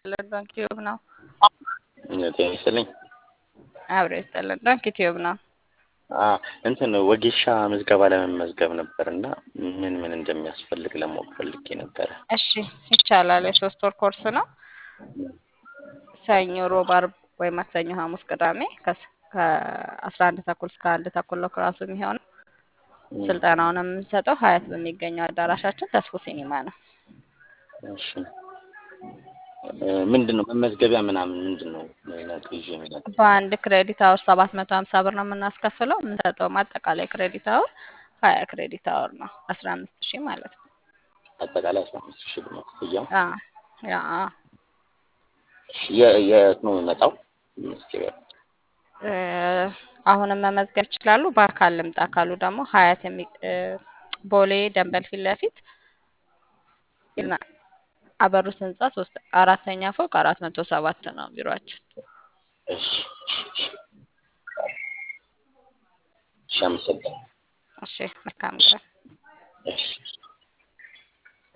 ይስጥልን። ዶንኪ ቲዩብ ነው። ጤና ይስጥልኝ። አብሮ ይስጥልን። ዶንኪ ቲዩብ ነው። አዎ እንትን ወጌሻ ምዝገባ ለመመዝገብ ነበር እና ምን ምን እንደሚያስፈልግ ለማወቅ ፈልጌ ነበረ። እሺ ይቻላል። የሶስት ወር ኮርስ ነው። ሰኞ፣ ሮብ፣ አርብ ወይ ማክሰኞ፣ ሐሙስ፣ ቅዳሜ ከአስራ አንድ ተኩል እስከ አንድ ተኩል ነው ክላሱ የሚሆነው። ስልጠናውን የምንሰጠው ሀያት በሚገኘው አዳራሻችን ተስፎ ሲኒማ ነው። እሺ ምንድን ነው መመዝገቢያ ምናምን ምንድን ነው ነገር ይዤ የሚመጣው? በአንድ ክሬዲት አወር ሰባት መቶ ሀምሳ ብር ነው የምናስከፍለው። የምንሰጠውም አጠቃላይ ክሬዲት አወር ሀያ ክሬዲት አወር ነው አስራ አምስት ሺህ ማለት ነው። አጠቃላይ አስራ አምስት ሺህ ብር ነው ክፍያው። አዎ፣ ያ እሺ፣ የ- የት ነው የሚመጣው መመዝገቢያ? እ፣ አሁንም መመዝገብ ይችላሉ። በአካል ልምጣ ካሉ ደግሞ ሀያት የሚ እ፣ ቦሌ ደንበል ፊት ለፊት እና አበሩት ህንጻ ሶስት አራተኛ ፎቅ አራት መቶ ሰባት ነው ቢሮአችን። እሺ እሺ፣ እሺ። እሺ፣ አመሰግናለሁ። እሺ መልካም ቀን። እሺ